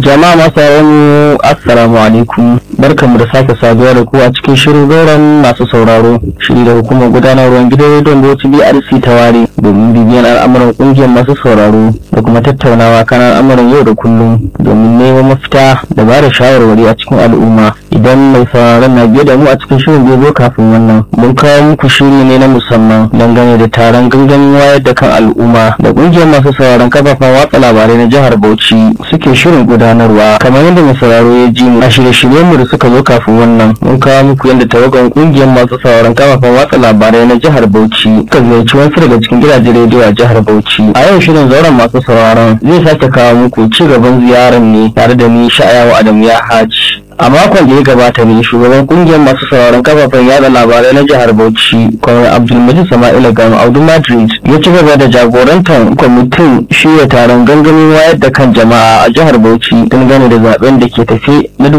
Jama'a masu mu assalamu alaikum barkanmu da sake saduwa da ku a cikin shirin zauren masu sauraro shiri da hukumar gudanarwar gidan rediyon Bauchi BRC ta ware domin bibiyan al'amuran kungiyar masu sauraro da kuma tattaunawa kan al'amuran yau da kullum domin neman mafita da ba da shawarwari a cikin al'umma idan mai sauraron na biye da mu a cikin shirin zai zo kafin wannan mun kawo muku shiri ne na musamman dangane da taron gangamin wayar da kan al'umma da kungiyar masu sauraron kafafen watsa labarai na jihar Bauchi suke shirin gudanarwa kamar yadda mai sauraro ya ji mu a shirye-shiryen mu da suka zo kafin wannan mun kawo muku yadda tawagan kungiyar masu sauraron kafafen watsa labarai na jihar Bauchi suka ziyarci wasu daga cikin gidajen rediyo a jihar Bauchi a yau shirin zauren masu sauraron zai sake kawo muku ci gaban ziyarar ne tare da ni sha'ayawa Adamu ya haji a makon da ya gabata ne shugaban kungiyar masu sauraron kafafen yada labarai na jihar bauchi kwanar abdulmajid sama'ila gano audu madrid ya ci gaba da jagorantar kwamitin shirya taron gangamin wayar da kan jama'a a jihar bauchi dangane da zaben da ke tafe na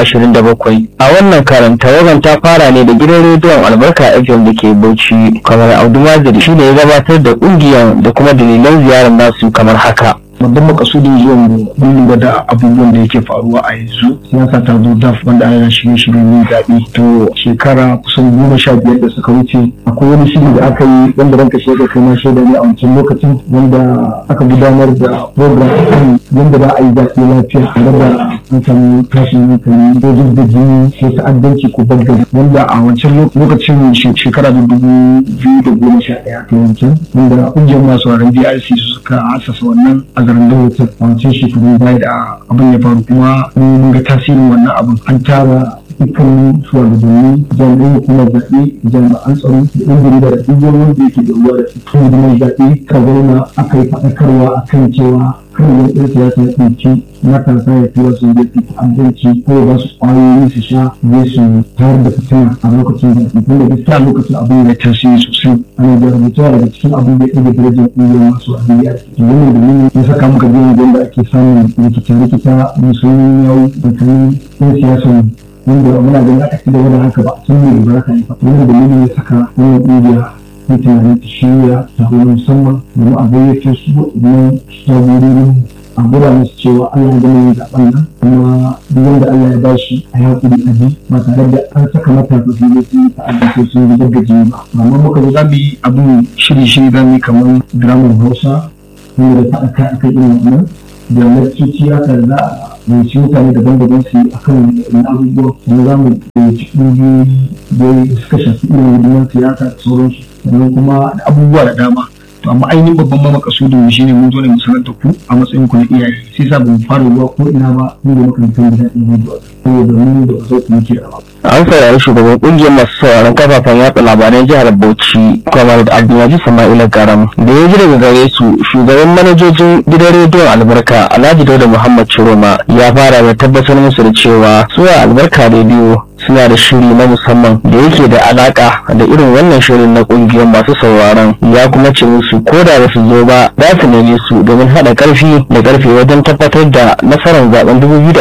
2027 a wannan karan tawagan ta fara ne da gidan rediyon albarka fm da ke bauchi kwanar audu madrid shi ne ya gabatar da kungiyar da kuma dalilan ziyarar nasu kamar haka babban makasudin zuwan mu mun lura da abubuwan da yake faruwa a yanzu siyasa ta zo daf wanda ana shirye shirye ne zaɓe to shekara kusan goma sha biyar da suka wuce akwai wani shiri da aka yi wanda ranka shaida kai ma shaida ne a wancan lokacin wanda aka gudanar da program kan yadda za a yi zaɓe lafiya tare da an samu tashin hankali ko da jini ko ta'addanci ko bangare wanda a wancan lokacin shekara da dubu biyu da goma sha ɗaya to wancan wanda ƙungiyar masu waren DRC suka asasa wannan a garin Dawoto a wancan shekaru baya da abin ya faru kuma mun ga tasirin wannan abin an tara dukkan shugabanni jami'an hukumar zaɓe jami'an tsaro da ɗan jarida da duk wani wanda yake da ruwa da cikin hidimar zaɓe ka zauna aka yi faɗakarwa a kan cewa kan yin ɗan siyasa ya ɗauki matasa ya tura su da su abinci ko ba su ƙwayoyi su sha zai su tayar da fitina a lokacin zaɓe tunda gaskiya lokacin abin ya tasiri sosai ana da rubutuwa daga cikin abin da ya ɗaga darajar ƙungiyar masu abin ya ce wannan dalilin ya saka muka je wajen da ake samun rikita-rikita musulmi yau da kan ɗan siyasa wanda muna ganin aka ci gaba da haka ba sun ne ba ka yi ba wannan dalilin ya saka wannan ƙungiya ta tunanin ta shirya taro musamman domin a gayyace su waɗannan jagororin a gura musu cewa Allah ya gama yin zaɓen nan kuma duk wanda Allah ya bashi a yaƙuri a bi ba tare da an saka matasa su ne sun ta'adda ko sun yi gaggaje ba amma muka zo za mu yi abin shiri-shiri za mu yi kamar dramar hausa wanda da faɗa kai akan irin wannan da lakcoci haka za a yanci mutane daban-daban su yi akan abubuwa kuma za mu yanci ƙungiyoyi da suka shafi irin hidimar siyasa da sauransu sannan kuma da abubuwa da dama to amma ainihin babban ma makasudin mu shine mun zo ne mu sanar da ku a matsayin ku na iyaye sai sa ban fara zuwa ko ina ba mun da makarantar da daɗin rediyo saboda mun da zo ku muke da an saurari shugaban kungiyar masu sauraron kafafen yatsa labaran jihar bauchi kwamar da abdulaziz sama'ila garam da ya ji daga gare su shugaban manajojin gidan rediyon albarka alhaji dauda muhammad chiroma ya fara da tabbatar musu da cewa suwa albarka rediyo suna da shiri na musamman da yake da alaka da irin wannan shirin na kungiyar masu sauraron ya kuma ce musu ko da ba su zo ba za su neme su domin haɗa ƙarfi da ƙarfe wajen tabbatar da nasarar zaben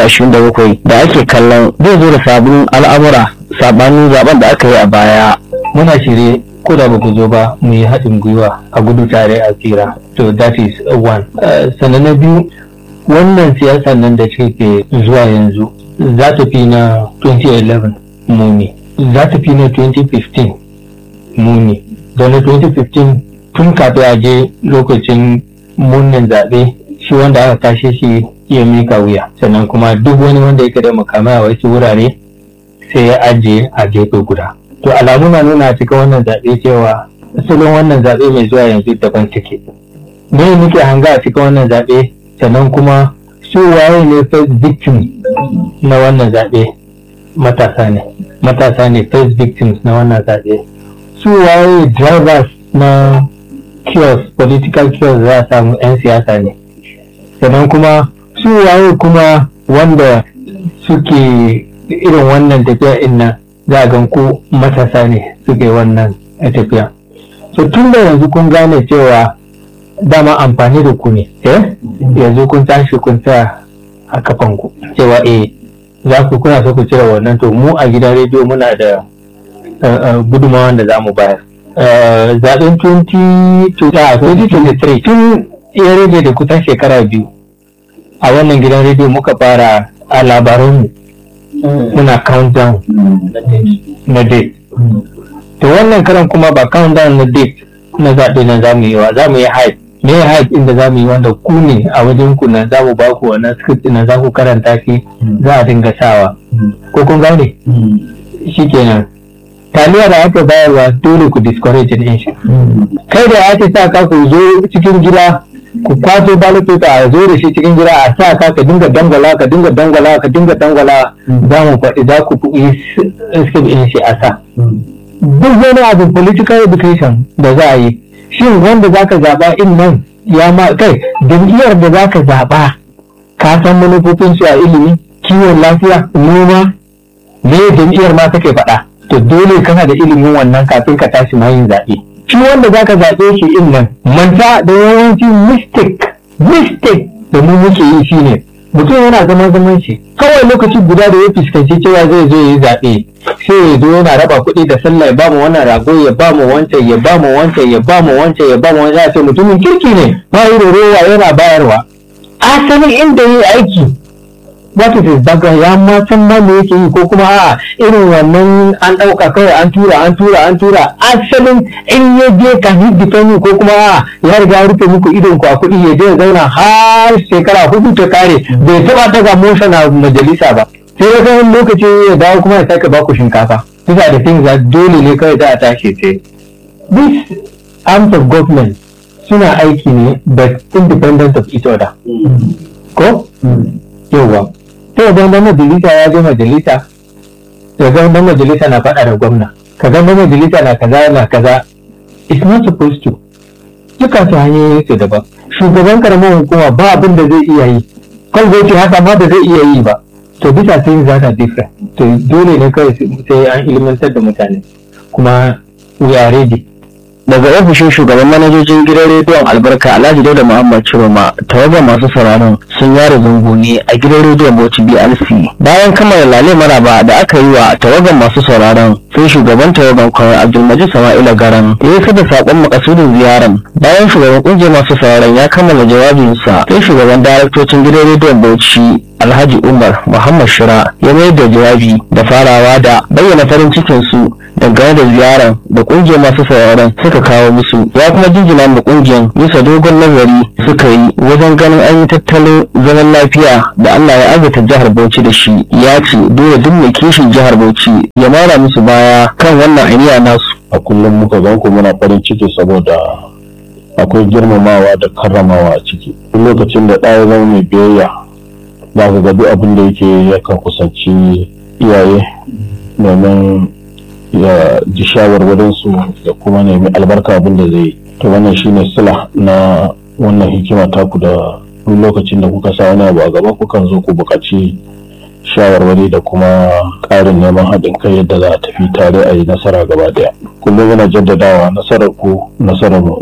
2027 da ake kallon zai zo da sabbin al'amura sabanin zaben da aka yi a baya muna shirye ko da ba ku zo ba mu yi haɗin gwiwa a gudu tare a tsira to that is one sannan na biyu wannan siyasa nan da ke zuwa yanzu za ta fi na 2011 muni za ta fi na 2015 muni da na 2015 tun kafin a je lokacin munin zaɓe shi wanda aka kashe shi ya mika wuya sannan kuma duk wani wanda yake da makamai a wasu wurare sai ya ajiye a gefe guda to alamu na nuna cikin wannan zaɓe cewa asalin wannan zaɓe mai zuwa yanzu daban take me muke hanga a cikin wannan zaɓe sannan kuma su waye ne first victim na wannan zaɓe matasa ne matasa ne first victims na wannan zaɓe su waye drivers na kiosk political kiosk za a samu 'yan siyasa ne sannan kuma su waye kuma wanda suke irin wannan tafiya inna za a gan ko matasa ne suke wannan tafiya so tun da yanzu kun gane cewa dama amfani da ku ne eh yanzu kun tashi kun tsaya a kafanku cewa eh za ku kuna so ku cire wannan to mu a gidan rediyo muna da gudunmawa da za mu bayar zaɓen 2023 tun ya rage da kusan shekara biyu a wannan gidan rediyo muka fara a labaranmu muna countdown na date to wannan karan kuma ba countdown na date na zaɓe na zamu yi wa zamu yi hype me ya hype inda zamu yi wanda ku ne a wajen ku na zamu ba ku wannan script na za ku karanta shi za a dinga sawa ko kun gane shikenan taliya da aka bayarwa dole ku discourage din shi kai da ake sa ka ku zo cikin gida ku kwaso ballot paper a zo da shi cikin gida a sa ka ka dinga dangwala ka dinga dangwala ka dinga dangwala za mu faɗi za ku yi escape in shi a sa duk wani abu political education da za a yi shin wanda za ka zaɓa in nan ya ma kai jam'iyyar da za ka zaɓa ka san manufofin su a ilimi kiwon lafiya noma me jam'iyyar ma take faɗa to dole kana da ilimin wannan kafin ka tashi ma yin zaɓe shi wanda za ka zaɓe shi in nan manta da yawanci mistake mistake da mu muke yi shine mutum yana zaman zaman shi kawai lokaci guda da ya fuskanci cewa zai zo ya yi zaɓe sai ya zo yana raba kuɗi da sallah ya ba mu wannan rago ya ba mu wancan ya ba mu wancan ya ba mu wancan ya ba mu wancan ya ce mutumin kirki ne ba yi da rowa yana bayarwa asalin inda ya yi aiki wato da daga ya ma san ma me yake yi ko kuma a irin wannan an ɗauka kawai an tura an tura an tura asalin in ya je ka hidifani ko kuma a ya riga ya rufe muku idon ku a kuɗi ya je ya zauna har shekara hudu ta kare bai taɓa daga motion a majalisa ba sai ya san lokaci ya dawo kuma ya sake baku shinkafa bisa da things that dole ne kawai za a tashi ce this arms of government suna aiki ne but independent of each other ko yauwa sai ga dan majalisa ya je majalisa ya ga dan majalisa na faɗa da gwamna ka ga dan majalisa na kaza na kaza it's not supposed to duka su hanyoyin su daban shugaban karamar hukuma ba abin da zai iya yi kan zai ce haka ma da zai iya yi ba to bisa sai za ta different to dole ne kawai sai an ilimantar da mutane kuma we are ready daga ofishin shugaban manajojin gidan rediyon albarka alhaji dauda muhammad ciroma tawagar masu sauraron sun yare zango ne a gidan rediyon bauchi blc bayan kammala lale maraba da aka yi wa tawagar masu sauraron sai shugaban tawagar kwanar abdulmajid sama'ila garan ya yi da sakon makasudin ziyaran bayan shugaban kungiyar masu sauraron ya kammala jawabinsa sai shugaban daraktocin gidan rediyon bauchi alhaji umar muhammad shira ya mayar da jawabi da farawa da bayyana farin cikin su dangane da ziyarar da kungiyar masu sauraron suka kawo musu ya kuma jinjina da kungiyar bisa dogon nazari suka yi wajen ganin an yi tattalin zaman lafiya da allah ya azurta jihar bauchi da shi ya ce dole duk mai kishin jihar bauchi ya mara musu baya kan wannan aniya nasu a kullum muka gan ku muna farin ciki saboda akwai girmamawa da karramawa a ciki duk lokacin da ɗaya zama mai biyayya za ka ga duk abin da yake yakan kusanci iyaye domin ya ji shawarwarinsu ya kuma nemi albarka abin da zai yi to wannan shine sila na wannan hikima taku da duk lokacin da kuka sa wani abu a gaba kukan zo ku buƙaci shawarwari da kuma ƙarin neman haɗin kai yadda za a tafi tare a yi nasara gaba ɗaya kullum yana jaddadawa nasarar ku nasarar mu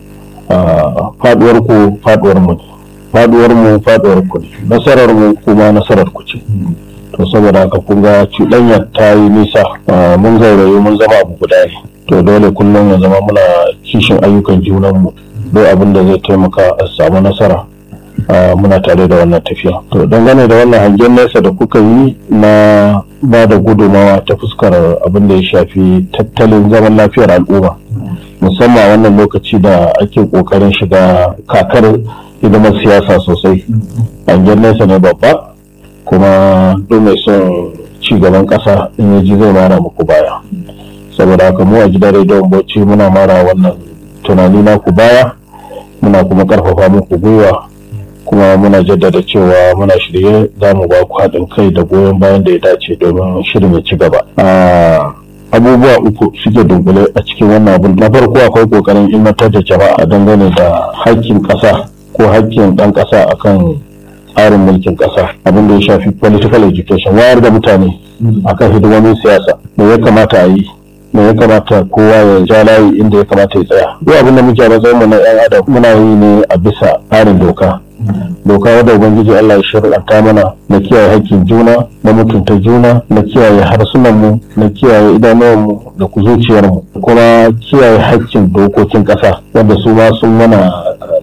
faɗuwar ku faɗuwar mu faɗuwar mu faɗuwar ku nasarar mu kuma nasarar ku ce to saboda haka kun ga cuɗanya ta yi nisa mun gauraye mun zama abu guda ne to dole kullum ya zama muna kishin ayyukan junanmu don abin da zai taimaka a samu nasara muna tare da wannan tafiya to dangane da wannan hangen nesa da kuka yi na ba da gudumawa ta fuskar abin da ya shafi tattalin zaman lafiyar al'umma musamman wannan lokaci da ake kokarin shiga kakar hidimar siyasa sosai hangen nesa ne babba kuma duk mai son ci gaban ƙasa in ya ji zai mara muku baya saboda haka mu a gidan rediyon bauchi muna mara wannan tunani naku baya muna kuma ƙarfafa muku gwiwa kuma muna jaddada cewa muna shirye za mu ba ku haɗin kai da goyon bayan da ya dace domin shirin ya ci gaba abubuwa uku suke dunkule a cikin wannan abun na farko akwai kokarin ilmantar da jama'a dangane da haƙƙin ƙasa ko haƙƙin ɗan ƙasa akan tsarin mulkin ƙasa abin da ya shafi political education wayar da mutane akan hidimomin siyasa me ya kamata a yi me ya kamata kowa ya ja layi inda ya kamata ya tsaya duk abin da muke a matsayin mu na yan adam muna yi ne a bisa tsarin doka doka wadda ubangiji Allah ya shirɗanta mana na kiyaye haƙƙin juna na mutunta juna na kiyaye harsunan mu na kiyaye idanuwan mu da zuciyar mu kuma kiyaye haƙƙin dokokin ƙasa wanda su ma sun mana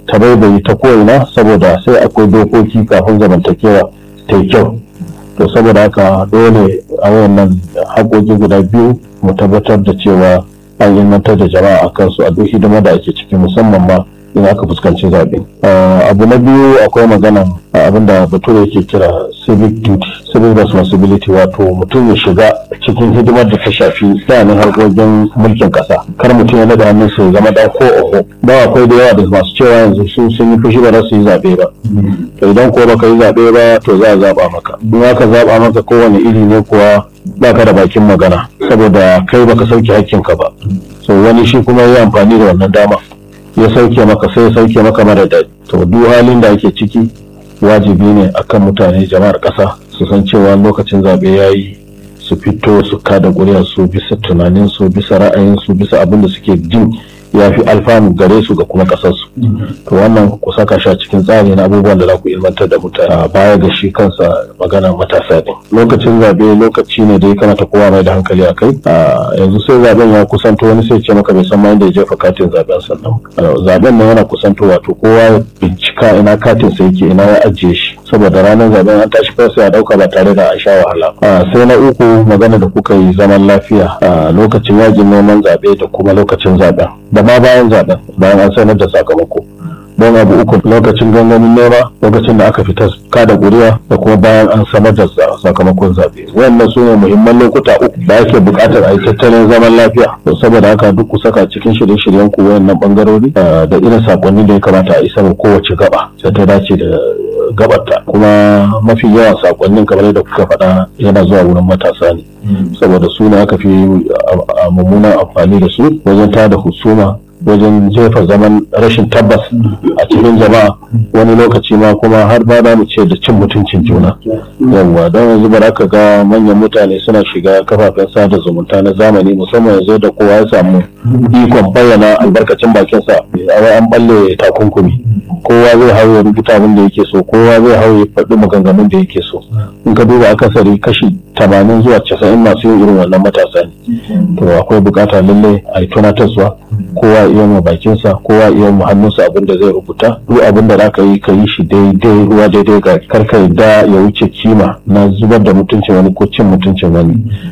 ta baibayi ta ko'ina saboda sai akwai dokoki kafin zamantakewa ta yi kyau to saboda haka dole a wayannan haƙoƙi guda biyu mu tabbatar da cewa an ilmantar da jama'a a kansu a duk hidima da ake ciki musamman ma in aka fuskanci zaɓe. abu na biyu akwai magana abin da bature yake kira civic duty civic responsibility wato mutum ya shiga cikin hidimar da ta shafi tsanin harkokin mulkin ƙasa kar mutum ya nada hannun su zama dan ko oho ba akwai da yawa da masu cewa yanzu su sun yi fushi ba za su yi zaɓe ba to idan ko baka yi zaɓe ba to za a zaɓa maka in aka zaɓa maka kowane iri ne kuwa baka da bakin magana saboda kai baka sauke hakkinka ba so wani shi kuma ya amfani da wannan dama ya sauke maka sai ya sauke maka mara daɗi to duk halin da ake ciki wajibi ne akan mutane jama'ar ƙasa su san cewa lokacin zaɓe ya yi su fito su kada ƙuri'a su bisa tunanin su bisa ra'ayin su bisa abin da suke jin ya fi alfanu gare su ga kuma ƙasarsu to wannan ku saka shi a cikin tsari na abubuwan da za ku ilmantar da mutane a baya ga shi kansa magana matasa ne lokacin zaɓe lokaci ne da ya kamata kowa mai da hankali a kai yanzu sai zaɓen ya kusanto wani sai ce maka bai san ma inda ya jefa katin zaɓen sannan zaɓen nan yana kusanto wato kowa ya bincika ina katin sa yake ina ya ajiye shi saboda ranar zaɓen an tashi kawai sai a ɗauka ba tare da an sha wahala sai na uku magana da kuka yi zaman lafiya a lokacin yajin neman zaɓe da kuma lokacin zaɓen da ma bayan zaɓen bayan an sanar da sakamako don abu uku lokacin gangamin nema lokacin da aka fita kada ƙuri'a da kuma bayan an sanar da sakamakon zaɓe wannan su ne muhimman lokuta uku da ake buƙatar a yi tattalin zaman lafiya saboda haka duk ku saka cikin shirye-shiryen ku wayannan bangarori da irin sakonni da ya kamata a isa kowace gaba sai ta dace da gabarta kuma mafi yawan sakonnin kamar yadda kuka faɗa yana zuwa wurin matasa ne saboda su ne aka fi mummunan amfani da su wajen tada husuma wajen jefa zaman rashin tabbas a cikin jama'a wani lokaci ma kuma har ba za mu ce da cin mutuncin juna yawwa don yanzu ba ka ga manyan mutane suna shiga kafafen sada zumunta na zamani musamman yanzu da kowa ya samu ikon bayyana albarkacin bakinsa a wai an balle takunkumi kowa zai hau ya rubuta abin da yake so kowa zai hau ya faɗi maganganun da yake so in ka duba akasari kashi tamanin zuwa casa'in masu yin irin wannan matasa ne to akwai bukata lallai a yi tunatarwa kowa iya mu bakinsa kowa iya mu hannunsa abin da zai rubuta duk abin da zaka yi ka yi shi daidai ruwa daidai ga karka yadda ya wuce kima na zubar da mutuncin wani ko cin mutuncin wani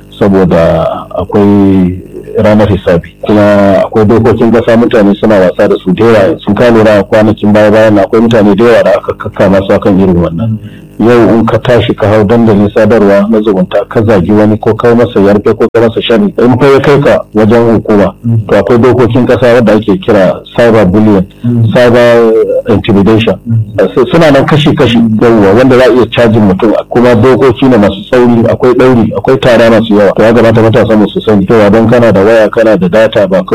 saboda akwai ranar hisabi kuma akwai dokokin kasa mutane suna wasa da su da yawa sun ka lura kwanakin baya bayan akwai mutane da yawa da aka kakkama su akan irin wannan yau in ka tashi ka hau dandalin sadarwa na zumunta ka zagi wani ko kai masa yarfe ko kai masa shari in fa ya kai ka wajen hukuma to akwai dokokin kasa wadda ake kira cyber bullying cyber intimidation suna nan kashi kashi yawwa wanda za a iya cajin mutum kuma dokoki ne masu tsauri akwai ɗauri akwai tara masu yawa to ya gabata matasa mu su sani cewa don kana da waya kana da data ba